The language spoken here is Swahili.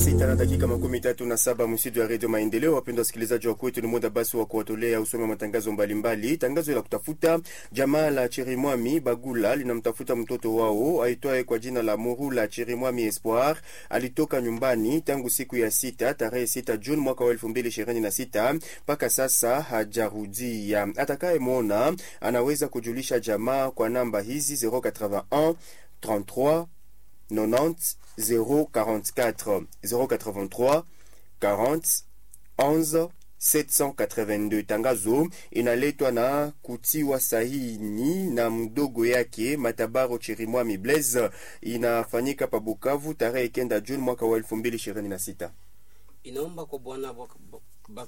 sita na dakika makumi tatu na saba msitu ya redio Maendeleo. Wapendwa wasikilizaji wa kwetu, ni muda basi wa kuwatolea usome matangazo mbalimbali. Tangazo la kutafuta jamaa la Chirimwami Bagula linamtafuta mtoto wao aitwaye kwa jina la Murula Chirimwami Espoir. Alitoka nyumbani tangu siku ya sita tarehe sita Juni mwaka wa elfu mbili ishirini na sita mpaka sasa hajarudia. Atakayemwona anaweza kujulisha jamaa kwa namba hizi 081 33 90 044 083 40 11 782. Tangazo inaletwa na kutiwa sahini na mdogo yake Matabaro Chirimwami Blaise, inafanyika pa Bukavu tarehe kenda Juni mwaka wa 2026. inaomba kwa bwana